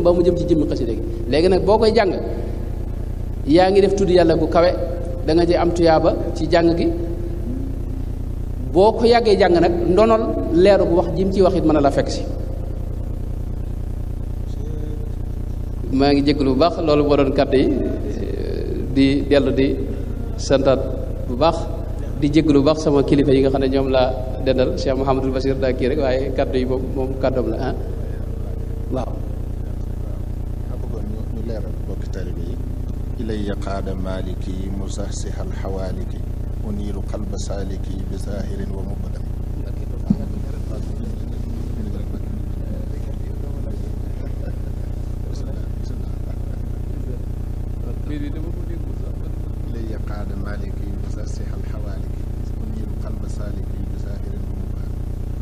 mbaa mu jëm ci jëmmi xasida gi léegi nag boo koy jàng yaa ngi def tudd yàlla bu kawe da nga ci am tuyaaba ci jàng gi boo ko yàggee jàng nag ndonol leeru bu wax jim ci wax it mën a la fekk si maa ngi jégalu bu baax loolu moo doon kàddu yi di dellu di santaat bu baax di jégalu bu baax sama kilifa yi nga xam ne ñoom laa dendal Cheikh Mouhamadul Basir daa kii rek waaye kàddu yi moom moom kàddoom la ah waaw a bëggoon ñu ñu leeral bokki taalibe yi ilay qaada maliki musahsihal xawaaliki uniiru qalba saaliki bi zahirin wa mubadam ilay qaada maliki musahsihal xawaaliki uniiru qalba saaliki bi zahirin wa mubadam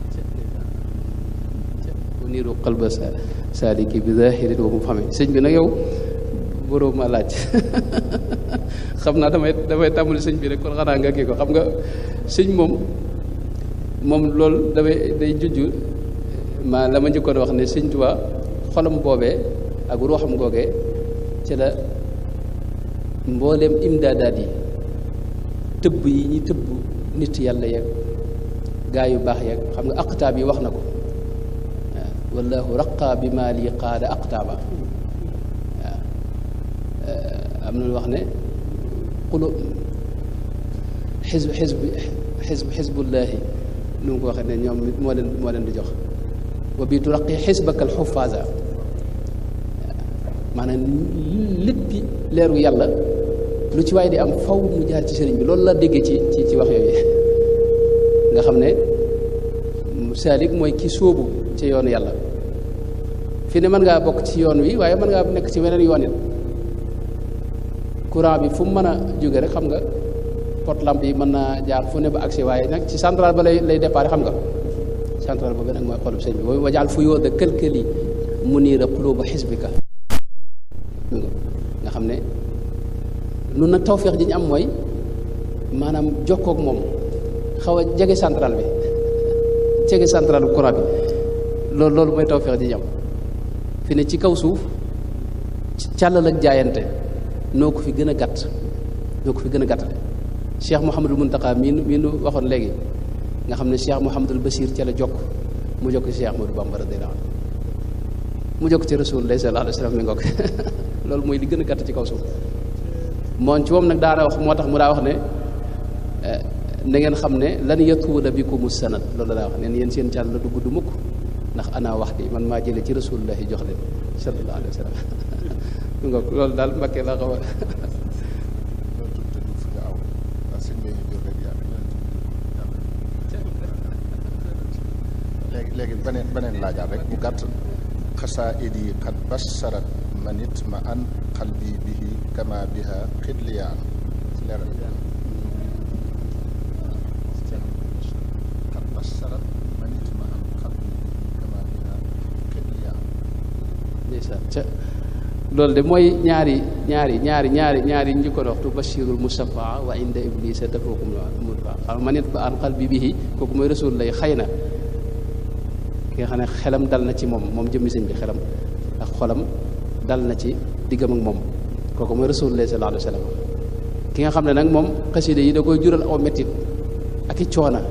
uniiru qalba saaliki bi zahirin wa mubham sëñ bi nag yow boroom ma laaj xam naa damay damay tàmbali sëñ bi rek kon xanaa nga kii ko xam nga sëñ moom moom loolu damay day junj ma la ma njëkkoon wax ne sëñ Tuubaa xolam boobee ak ruuxam googee ci la mbooleem imdaadaat yi tëbb yi ñi tëbb nit yàlla yeeg gaa yu baax yeeg xam nga aqtaab yi wax na ko waaw wallahu raqa bi maa lii qaada aqtaaba am na lu wax ne xulu xisb xisb xisb xisbullaahi nu mu ko waxee ne ñoom moo leen moo leen di jox wa bii turaqi xisbaka alxufaasa maanaam lépp leeru yàlla lu ci waaye di am faw mu jaar ci sëriñ bi loolu la déggee ci ci ci wax yooyu nga xam ne saalik mooy ki sóobu ci yoonu yàlla fi ne mën ngaa bokk ci yoon wi waaye mën ngaa nekk ci weneen yoon it courant bi fu mu mën a jóge rek xam nga porte lampe yi mën naa jaar fu ne ba agsi waaye nag ci central ba lay lay départ xam nga central ba nag mooy xolub sëñ bi boobu wajaal fu yoo da kël-këli mu niir a xuluba xisbika nga xam ne nun nag tawféex ji ñu am mooy maanaam jokkook moom xaw a jege central bi jege central bu courant bi loolu loolu mooy tawféex ji ñu am fi ne ci kaw suuf càllal ak jaayante noo ko fi gën a gàtt noo ko fi gën a gàttale cheikh mouhamadul muntaka mii mii nu waxoon léegi nga xam ne cheikh mouhamadul basir ca la jokk mu jokk ci cheikh ahmadou bamba radiyallahu anhu mu jokk ci rasulullah sallallahu alayhi wasallam mi ngoog loolu mooy li gën a gàtt ci kaw suuf moom ci moom nag daana wax moo tax mu daa wax ne na ngeen xam ne lan yatuula bikumu sanad loolu daa wax neen yéen seen càll la du gudd mukk ndax ana wax di man maa jële ci rasulullahi jox leen sallallahu alayhi wa sallam mi ngoog loolu daal mbakkee la xaw a léegi léegi beneen beneen laajaat rek bu gàtt xasaa'id yi qad bassarat manit ma an qalbi bihi kama biha xidliyaan leeral qad bassarat manit ma an qalbi bihi kama biha xidliyaan ndeysaan ca loolu de mooy ñaari ñaari ñaari ñaari ñaari ñu ko waxtu bashirul mustafa wa inda iblisa tafukum mudfa xam manit ba an qalbi bihi kooku mooy rasul lay xëy na ki nga xam ne xelam dal na ci moom moom jëmmi sëñ bi xelam ak xolam dal na ci diggam ak moom kooku mooy rasulullah sallallahu alayhi wa sallam ki nga xam ne nag moom xasida yi da koy jural aw mettit ak i coona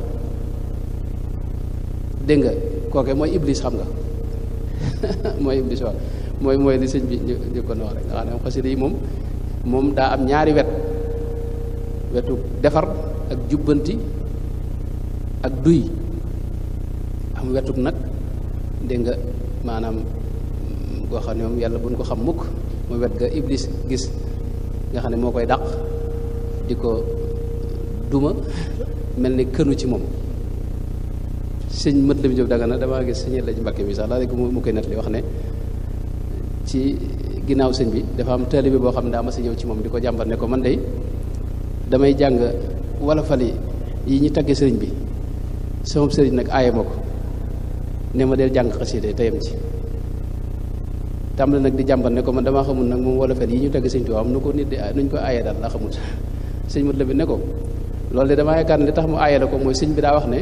dégg nga kooke mooy iblis xam nga mooy iblis waaw mooy mooy li sëñ bi ñu ko wax rek nga xam ne moom xasida yi moom moom daa am ñaari wet wetu defar ak jubbanti ak duy am wetuk nag dégg nga maanaam goo xam ne moom yàlla buñ ko xam mukk mooy wet ga iblis gis nga xam ne moo koy dàq di ko duma mel ni kënu ci moom sëñ mët la mi jóg daga na damaa gis sëñ la ci mbakke mi sax laa rek mu koy nettali wax ne ci ginnaaw sëñ bi dafa am taalibe boo xam ne daa ma sa ñëw ci moom di ko jàmbat ne ko man de damay jàng wala fali yi ñu tagge sëriñ bi sama sëriñ nag aaye ma ko ne ma del jàng xasida teyam ci tàmbali nag di jàmbat ne ko man damaa xamul nag moom wala fel yi ñu tagg sëñ Tuubaa am nu ko nit di nuñ ko aaye daal laa xamul sëñ mut la bi ne ko loolu de damaa yaakaar ne li tax mu aaye la ko mooy sëñ bi daa wax ne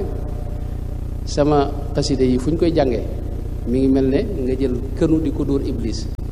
sama xasida yi fu ñu koy jàngee mi ngi mel ne nga jël kënu di ko dóor iblis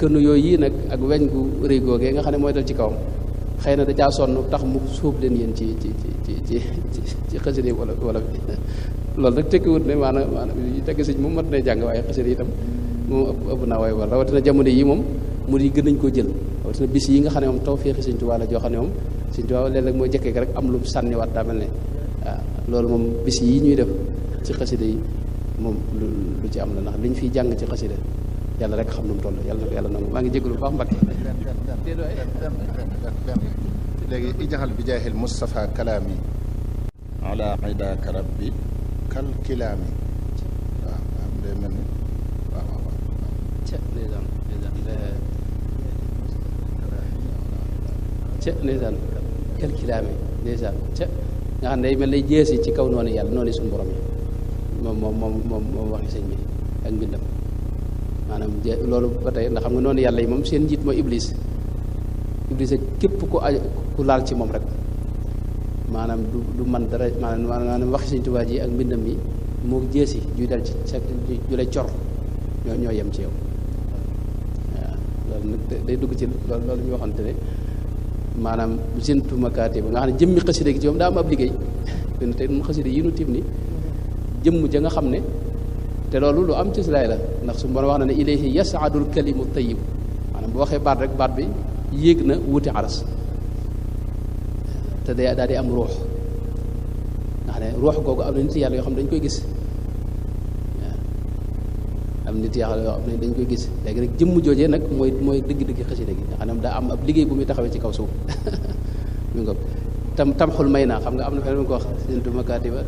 kënu yooyu yii nag ak weñ gu rëy googee nga xam ne mooy dal ci kawam xëy na da caa sonn tax mu suub leen yéen ci ci ci ci ci ci xasida yi wala wala loolu rek tekkiwut ne maanaam maanaam yi tekki sëñ moom mat na jàng waaye xasida yi itam moom ëpp ëpp naa waaye wala rawatina jamono yi moom mu di gën nañ koo jël rawatina bis yi nga xam ne moom taw féexi sëñ Tuubaa la joo xam ne moom sëñ Tuubaa léeg-léeg mooy jëkkee rek am lu mu sànniwaat daa mel ne waaw loolu moom bis yi ñuy def ci xasida yi moom lu lu ci am la ndax liñ fiy jàng ci xasida yàlla rek xam nu mu toll yàlla na ko yàlla nangu maa ngi jégalu bu baax Mbacke. léegi ijaxal bi jaahil Moustapha kalaami ala idaaka rabbi kal kilaami waaw am day mel ni waaw waaw waaw ca ndeysaan ndeysaan ca ndeysaan kel kilaami ndeysaan ca nga xam ne day mel lay jeesi ci kaw noonu yàlla noonu suñu borom yi moom moom moom moom moom waxi sëñ bi ak mbindam maanaam je loolu ba tey ndax xam nga noonu yàlla yi moom seen njiit mooy iblis iblis ak képp ku aj ku laal ci moom rek maanaam du du man dara maanaam maanaam waxi sëñ Tuubaa ji ak mbindam mi moo jeesi juy dal ci sa ju lay cor ñoo ñoo yem ci yow waaw loolu nag day dugg ci loolu loolu ñu waxante ne maanaam sintu makaati ba nga xam ne jëmmi xasida gi ci moom daa am ab liggéey benn tey nun xasida yi nu tim ni jëmm ja nga xam ne te loolu lu am ci silaay la ndax su borom wax na ne ilayhi yasaadul kalimu tayyib maanaam bu waxee baat rek baat bi yéeg na wuti aras te day daal di am ruux nga xam ne ruux googu am na nit yàlla yoo xam ne dañ koy gis waaw am nit yàlla yoo xam ne dañ koy gis léegi nag jëmm joojee nag mooy mooy dëgg-dëgg xasida gi nga xam ne daa am ab liggéey bu muy taxawee ci kaw suuf mi nga tam tam xul may naa xam nga am na feneen ko wax sintu makaati ba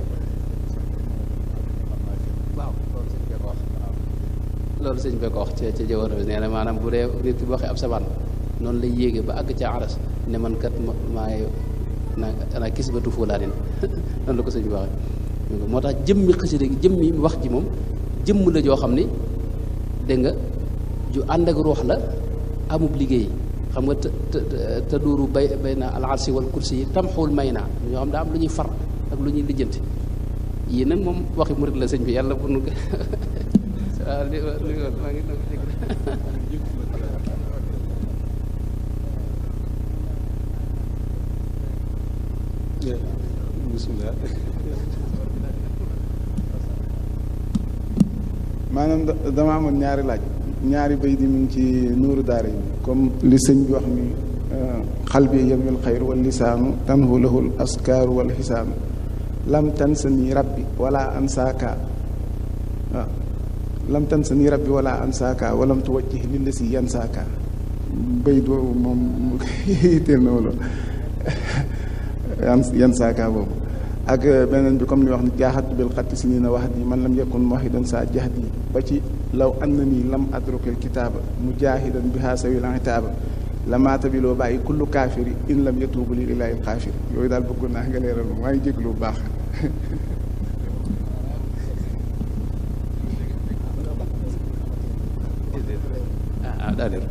waaw loolu sëñ bee ko wax loolu sëñ bee ko wax ca ca jawar bi nee na maanaam bu dee nit ki bu waxee ab sabaan noonu lay yéege ba àgg ca aras ne man kat ma maay na ana kis batu fuulaanin noonu la ko sëñ bi waxee moo tax jëmmi xasida gi jëmmi wax ji moom jëmm la joo xam ni dégg nga ju ànd ak ruux la amub liggéey xam nga te te te duuru bay bay na al arsi wal kursi yi tam xuul may naa ñoo xam daa am lu ñuy far ak lu ñuy lijjanti yii nag moom waxi murit la sëñ bi yàlla bu nu waaw li li maa ngi doon dégg bismillah maanaam dama amoon ñaari laaj ñaari bay di mu ngi ci nuuru daara yi comme li sëñ bi wax ni xal bi yemul xayr wal lisaanu tanhu lahul askaaru wal xisaanu lam tansani rabbi wala ansaaka waaw lam tansani rabbi wala ansaaka walam tuwajjih lillasi yansaaka bay doobu moom yitteel na wala yansaaka boobu ak beneen bi comme li wax ni jaaxat bil xatti si nii na wax di man lam yakun muwahidan saa jaxat yi ba ci law an na nii lam adrukil kitaaba mujahidan biha sawil itaaba lamaata bi loo bàyyi kullu kaafiri in lam yatuubu li ilaahil xaafir yooyu daal bëggoon naa nga leeral ma maa ngi jéglu bu baax ah daa leer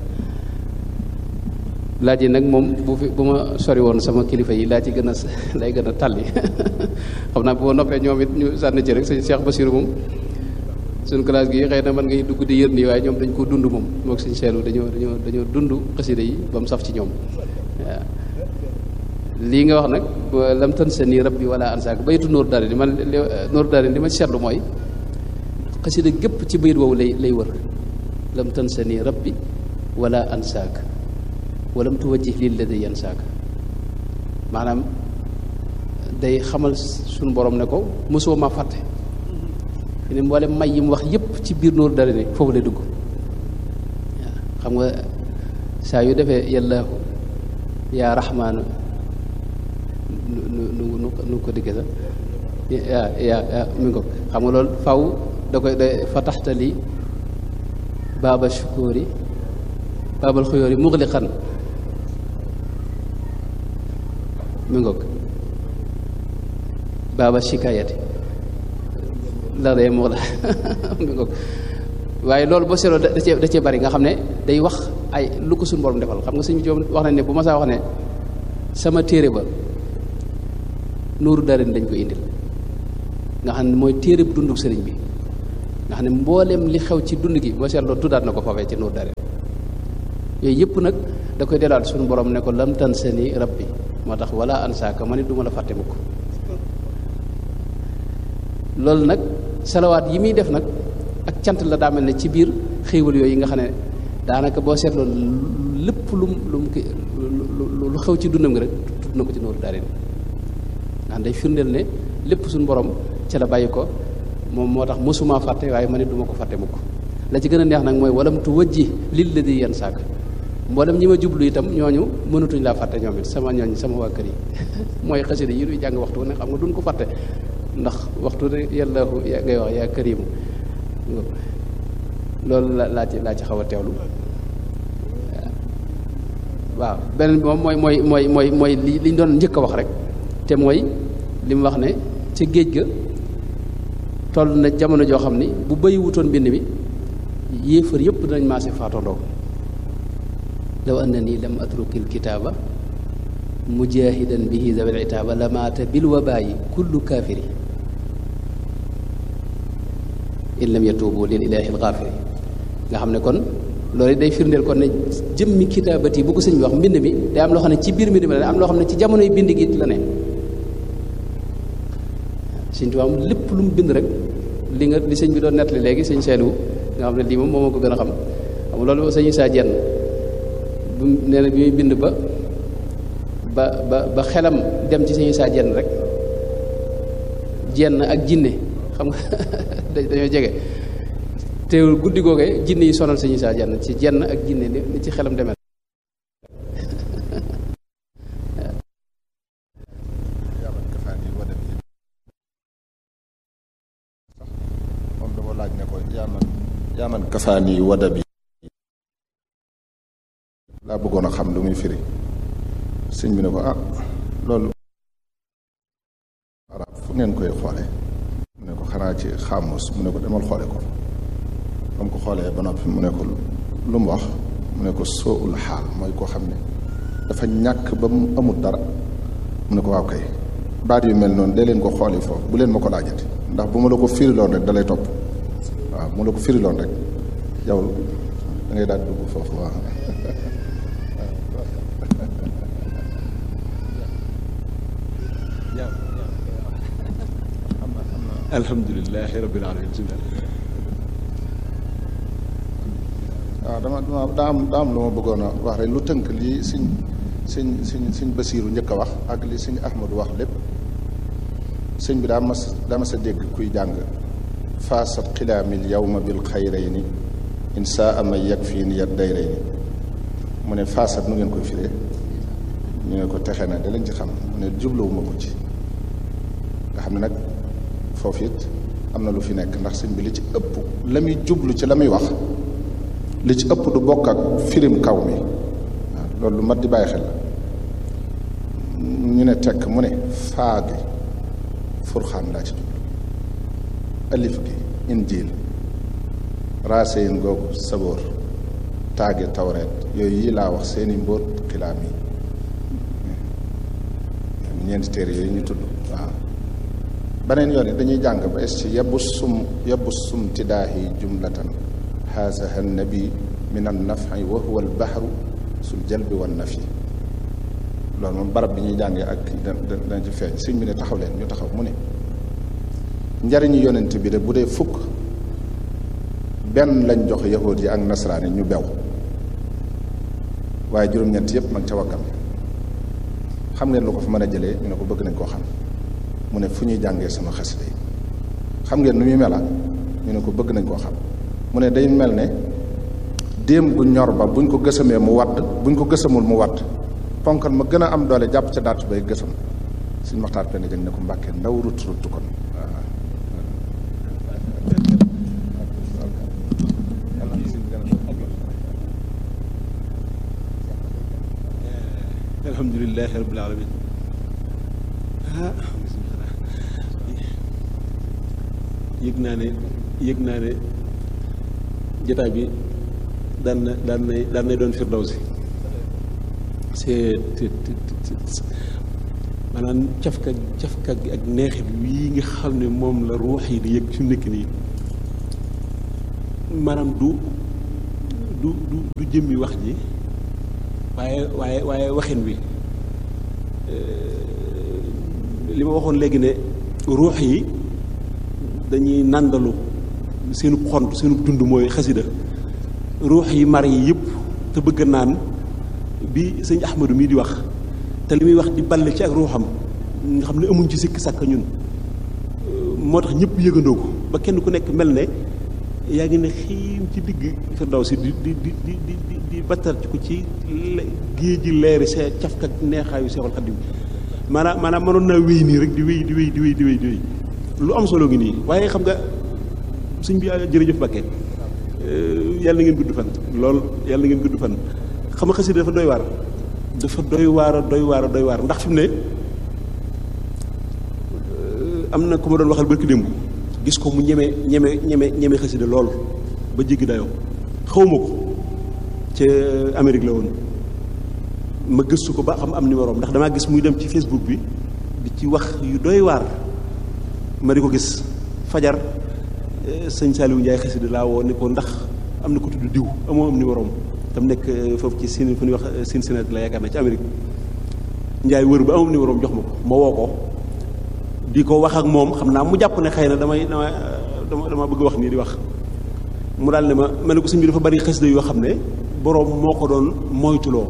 laaj yi nag moom bu fi bu ma sori woon sama kilifa yi laa ci gën a lay gën a talli xam naa bu ma noppee ñoom it ñu sànni ci rek sëñ Cheikh Bassirou moom suñ classe gi xëy na man ngay dugg di yër nii waaye ñoom dañ ko dund moom moog suñ seelu dañoo dañoo dañoo dund xasida yi ba mu saf ci ñoom waaw lii nga wax nag lam tan sa nii rabbi wala ansaak baytu nóor daari di man nóor daari li ma seetlu mooy xasida gépp ci bayit woowu lay lay wër lam tan sa nii rabbi wala ansaak walam tuwajjih lilladi yansaak maanaam day xamal suñu borom ne ko mosoo ma fàtte fi ne mboolem may yi mu wax yépp ci biir nóoru dara ne foofu lay dugg waaw xam nga saa yu defee yàllaahu yaa raxmaanu nu nu nu nu ko diggee sax yaa yaa yaa mi ngi ko xam nga loolu faw da koy da fa taxtali baaba shukuri baabal xuyóori muxliqan mi ngoog baaba shikayati la dee moo la mi ngoog waaye loolu boo seetloo da cee da cee bari nga xam ne day wax ay lu ko suñu borom defal xam nga suñu joom wax nañ ne bu ma saa wax ne sama téere ba nuuru darin dañ ko indil nga xam ne mooy téere bu dunduk sëriñ bi nga xam ne mbooleem li xew ci dund gi boo seetloo tuddaat na ko foofee ci nuuru darin yooyu yëpp nag da koy delaat suñu borom ne ko lam tan seni rabbi moo tax wala ansaaka ma nit du ma la fàtte mukk loolu nag salawaat yi muy def nag ak cant la daa mel ne ci biir xéewal yooyu nga xam ne daanaka boo seetloo lépp lu mu lu mu lu xew ci dundam nga rek tudd na ko ci nooru daare ni ndax day firndeel ne lépp suñu borom ca la bàyyi ko moom moo tax mosuma fàtte waaye ma ne du ma ko fàtte mukk la ci gën a neex nag mooy walam tu wajji lil la di yan saak mboolem ñi ma jublu itam ñooñu mënatuñ laa fàtte ñoom it sama ñooñ sama waa kër yi mooy xasida yi ñuy jàng waxtu ne xam nga duñ ko fàtte ndax waxtu ne yàllaahu ngay wax yaa karimu loolu la laa ci laa ci xaw a teewlu waaw beneen bi moom mooy mooy mooy mooy mooy li li ñu doon njëkk a wax rek te mooy li mu wax ne ca géej ga toll na jamono joo xam ni bu bëyi wutoon mbind mi yéefar yëpp dinañ maase faatondoo law anna nii lam atrukil kitaaba mujahidan bihi zawil itaaba la maata bil wabaayi kullu kaafiri in lam yatuubu lil ilaahi alxaafiri nga xam ne kon loolu day firndeel kon ne jëmmi kitaabati bu ko sëñ bi wax mbind mi day am loo xam ne ci biir mbind mi la ne am loo xam ne ci jamonoy bind gi la ne sëñ Tuubaa lépp lu mu bind rek li nga li sëñ bi doon nettali léegi sëñ Seydou nga xam ne lii moom moo ma ko gën a xam xam nga loolu sëñ Isaa Jenn bu nee na bi muy bind ba ba ba ba xelam dem ci sëñ Isaa Jenn rek jenn ak jinne xam nga dañoo jege teewul guddi googee jinne yi sonal sëñ Isaa Jenn ci jenn ak jinne ni ci xelam demee yaaman kafaani wada bi laa bëggoon a xam lu muy firi sëñ bi ne ko ah loolu arab fu ngeen koy xoole mu ne ko xanaa ci xaamus mu ne ko demal xoole ko ba mu ko xoolee ba noppi mu ne ko lu mu wax mu ne ko sooul xaal mooy koo xam ne dafa ñàkk ba mu amul dara mu ne ko waaw kay baat yu mel noonu dee leen ko xooli foofu bu leen ma ko laajati ndax bu ma la ko firiloon rek dalay topp waaw mu la ko firiloon rek yow da ngay daal dugg foofu waaw alhamdulilahi rabbil alamin waaw dama dama daa am daa am lu ma bëggoon a wax rek lu tënk lii siñ siñ siñ siñ basiiru njëkk a wax ak li siñ ahmadu wax lépp sëñ bi daa mas daa mas a dégg kuy jàng faasat xilaamil yawma bil xayrayni in saa ama yag fii ni yat dayrayni mu ne faasat nu ngeen koy firee ñu ne ko texe na da lañ ci xam mu ne jubluwuma ko ci nga xam ne nag foofu it am na lu fi nekk ndax sëñ bi li ci ëpp la muy jublu ci la muy wax li ci ëpp du bokk ak firim kaw mi waaw loolu lu mat di bàyyi xel la ñu ne tekk mu ne faa gi furxaan laa ci jublu alif gi injiil raaseyin googu saboor taage tawreet yooyu yi laa wax seeni mbóot xilaam yi ñeenti téere yooyu ñu tudd waaw beneen yoon yi dañuy jàng ba es ci yebbu sum yebbu sum tidaahi jumlatan xaasaha nabi min an nafi wa huwa al bahru sul jalbi wan nafi loolu moom barab bi ñuy jàngee ak dana ci feeñ sëñ bi ne taxaw leen ñu taxaw mu ne njariñu yonent bi de bu dee fukk benn lañ jox yahuud yi ak nasaraan yi ñu bew waaye juróom-ñett yépp mag ca wakkam xam ngeen lu ko fa mën a jëlee ñu ne ko bëgg nañ koo xam mu ne fu ñuy jàngee sama xasida yi xam ngeen nu muy mela ñu ne ko bëgg nañ koo xam mu ne day mel ne déem gu ñor ba buñ ko gësamee mu wadd buñ ko gësamul mu wadd ponkal ma gën a am doole jàpp ca daatu bay gësam suñ maxtaar penn jëng ne ko mbàkkee ndaw rut rut kon alhamdulilahi rabbil alamin yëg naa ne yëg naa ne jotaay bi daan na daan na daan na doon firdawsi c'est maanaam cafka cafka gi ak neexit wii nga xam ne moom la ruux yi di yëg fi mu nekk nii maanaam du du du du jëmmi wax ji waaye waaye waaye waxin wi li ma waxoon léegi ne ruux yi dañuy nàndalu seenu xont seenu dund mooy xasida ruux yi mar yi yëpp te bëgg naan bi sëñ Ahmadu mii di wax te li muy wax di balle ci ak ruuxam nga xam ne amuñ ci sikk sàkk ñun moo tax ñëpp yëgandoo ko ba kenn ku nekk mel ne yaa ngi ne xiim ci digg Firdawsi di di di di di di di battar ci ko ci géej ji leeri see cafka neexaayu Seexul Xadiim maanaam maanaam mënoon naa wéy nii rek di wéy di wéy di wéy di wéy di wéy lu am solo ngi nii waaye xam nga suñ bi jërëjëf Bakke yàlla na ngeen gudd fan lool yàlla na ngeen gudd fan xam nga xasida dafa doy waar dafa doy waar doy waar doy waar ndax fi mu ne am na ku ma doon waxal barki démb gis ko mu ñeme ñeme ñeme ñeme xasida lool ba jéggi dayoo xawma ko ca Amérique la woon ma gëstu ko ba xam am numéro ndax damaa gis muy dem ci Facebook bi di ci wax yu doy waar ma di ko gis fajar sëñ Saliou Ndiaye xasida laa woo ni ko ndax am na ko tudd diw amoo am numéro tam nekk foofu ci sin fu ñuy wax Cincinnati la yaakaar na ci Amérique Ndiaye wër ba amam numéro jox ma ko ma woo ko di ko wax ak moom xam naa mu jàpp ne xëy na damay damay dama dama bëgg wax nii di wax mu daal ne ma ma ne ko sëñ bi dafa bari xasida yoo xam ne boroom moo ko doon moytuloo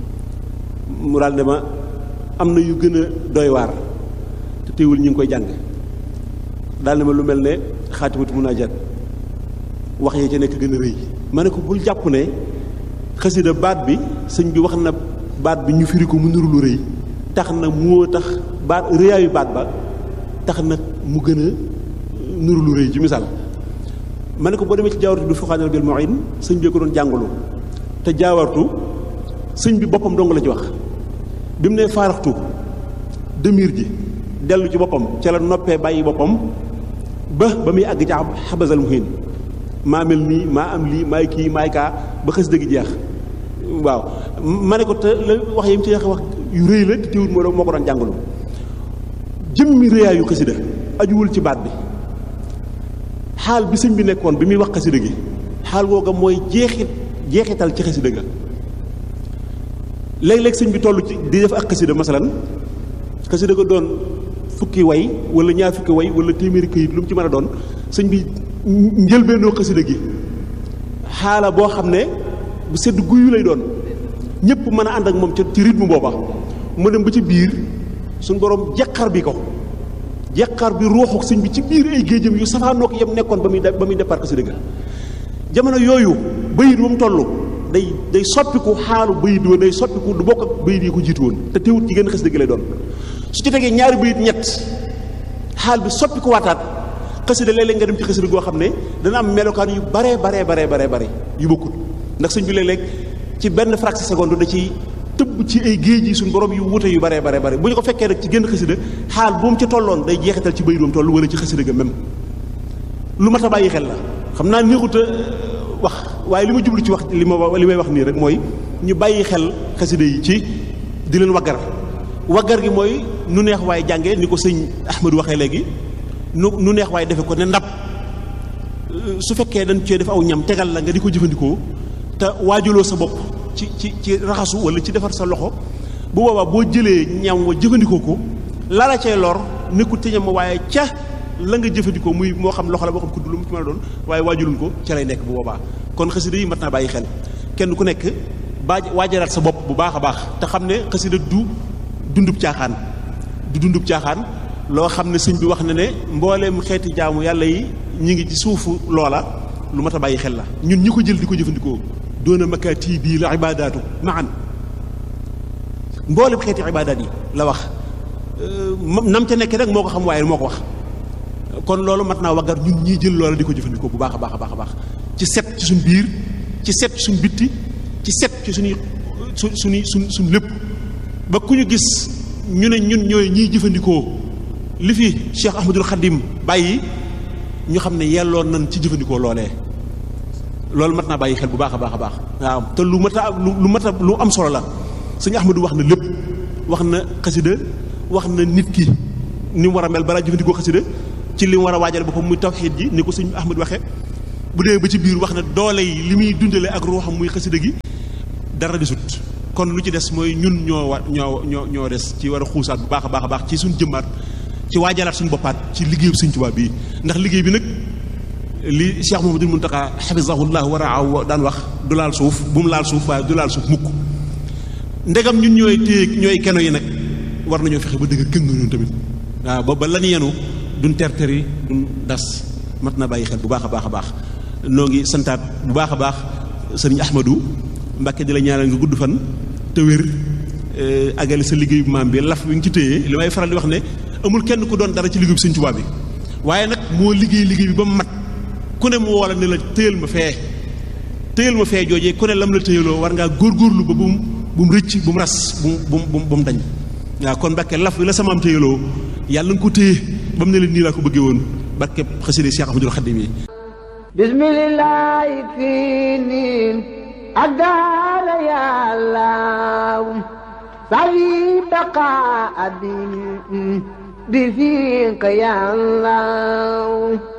mu daal ne ma am na yu gën a doy waar te teewul ñu ngi koy jàng daal ne ma lu mel ne xaatimatu munaajaat wax yee ca nekk gën a rëy ma ne ko bul jàpp ne xasida baat bi sëñ bi wax na baat bi ñu firi ko mu nuru lu rëy tax na moo tax baat rëyaayu baat ba tax na mu gën a nuru lu rëy ci misaal ma ne ko boo demee ci jaawartu du fuxaanal bil mu'in sëñ bi ko doon jàngalu te jaawartu sëñ bi boppam dong la ci wax bi mu nee faaraxtu demir ji dellu ci boppam ca la noppee bàyyi boppam ba ba muy àgg ci xabasal muhin maa mel nii maa am lii maay kii maay kaa ba xës dëgg jeex waaw ma ne ko te la wax yi mu ci wax yu rëy la te teewul moo moo ko doon jàngalu jëmmi rëyaayu xasida ajuwul ci baat bi xaal bi sëñ bi nekkoon bi muy wax xasida gi xaal googa mooy jeexit jeexital ci xasida ga léeg-léeg sëñ bi toll ci di def ak xasida masalan xasida ga doon fukki way wala ñaar fukki way wala téeméeri këyit lu mu ci mën a doon sëñ bi njëlbeenoo xasida gi xaala boo xam ne bu sedd guyu lay doon ñëpp mën a ànd ak moom ca ci rythme booba mu dem ba ci biir suñ borom jeqar bi ko jeqar bi ruuxu sëñ bi ci biir ay géejam yu safaanoo ko yem nekkoon ba muy ba muy départ xasida ga jamono yooyu bayit ba mu toll day day soppiku xaalu bayit wa day soppiku du bokk ak bayit yi ko jiitu woon te teewut ci gën xasida gi lay doon su ci tegee ñaari bayit ñett xaal bi soppiku waataat xasida léeg-léeg nga dem ci xasida goo xam ne dana am melokaan yu baree baree baree baree bare yu bokkut ndax sëñ bi léeg-léeg ci benn fraction seconde da ciy tëbb ci ay géej yi suñu borom yu wute yu baree baree bare bu ñu ko fekkee rek ci génn xasida xaal bu mu ci tolloon day jeexital ci bayit bu mu toll wala ci xasida ga même lu mat a bàyyi xel la xam naa néexut a wax waaye li ma jublu ci wax li ma li may wax nii rek mooy ñu bàyyi xel xasida yi ci di leen waggar waggar gi mooy nu neex waaye jànge ni ko sëñ Ahmadu waxee léegi nu nu neex waaye defe ko ne ndab su fekkee dañ cee def aw ñam tegal la nga di ko jëfandikoo te waajaloo sa bopp ci ci ci raxasu wala ci defar sa loxo bu boobaa boo jëlee ñam wa jëfandikoo ko la la cay lor nekkul ci ñam waaye ca la nga jëfandikoo muy moo xam loxo la moo xam kudd lu mu ci mën a doon waaye waajuluñ ko ca lay nekk bu boobaa kon xasida yi mat naa bàyyi xel kenn ku nekk baa waajalaat sa bopp bu baax a baax te xam ne xasida du dundub caaxaan du dundub caaxaan loo xam ne sëñ bi wax na ne mbooleem xeeti jaamu yàlla yi ñi ngi ci suufu loola lu mat a bàyyi xel la ñun ñi ko jël di ko jëfandikoo doona makaati bii la ibaadaatu maan mbooleem xeeti ibaadaat yi la wax nam ca nekk rek moo ko xam waaye moo ko wax kon loolu mat naa waggar ñun ñii jël loola di ko jëfandikoo bu baax a baax a baax a baax ci set ci suñ biir ci set ci suñ bitti ci set ci suñuy su suñuy suñ suñ lépp ba ku ñu gis ñu ne ñun ñooy ñiy jëfandikoo li fi Cheikh Ahmadul Khadim bàyyi ñu xam ne yelloon nañ ci jëfandikoo loolee loolu mat naa bàyyi xel bu baax a baax a baax waaw te lu mat a lu mat a lu am solo la sëñ Ahmadu wax na lépp wax na xasida wax na nit ki ni mu war a mel balaa jëfandikoo xasida ci li mu war a waajal boppam muy tawxiid ji ni ko sëñ Ahmadu waxee bu dee ba ci biir wax na doole yi li muy dundale ak ruuxam muy xasida gi dara desut kon lu ci des mooy ñun ñoo wa ñoo ñoo ñoo des ci war a xuusaat bu baax a baax a baax ci suñ jëmmaat ci waajalaat suñu boppaat ci liggéeyu Sëñ Tuubaa bii ndax liggéey bi nag li Cheikh Mouhamadoul Mountakha hafizahullah wa raahu daan wax du laal suuf bu mu laal suuf waaye du laal suuf mukk ndegam ñun ñooy téye ñooy keno yi nag war nañoo fexe ba dëgg këng ñun tamit waaw ba ba lan yenu duñ terteri duñ das mat na bàyyi xel bu baax a baax a baax noo ngi santaat bu baax a baax sëriñ Ahmadou Mbàkke di la ñaanal nga gudd fan te wér agale sa liggéeyu maam bi laf bi nga ci téye li may faral di wax ne amul kenn ku doon dara ci liggéeyu Sëñ Tuubaa bi waaye nag moo liggéey liggéey bi ba mu mat ku ne mu woola ne la téyal ma fee téyal ma fee joojee ku ne lam la téyaloo war ngaa góorgóorlu ba bu mu bu mu rëcc bu mu ras bu mu bu mu bu mu dañ waaw kon Mbàkke laf bi la sama am téyaloo yàlla nga ko téye ba mu ne leen nii laa ko bëggee woon barke xasida Cheikh Ahmadul Xadim yi bismillah fii niin ak daala yàllaaw sawi baqa abin bi fiika yàllaaw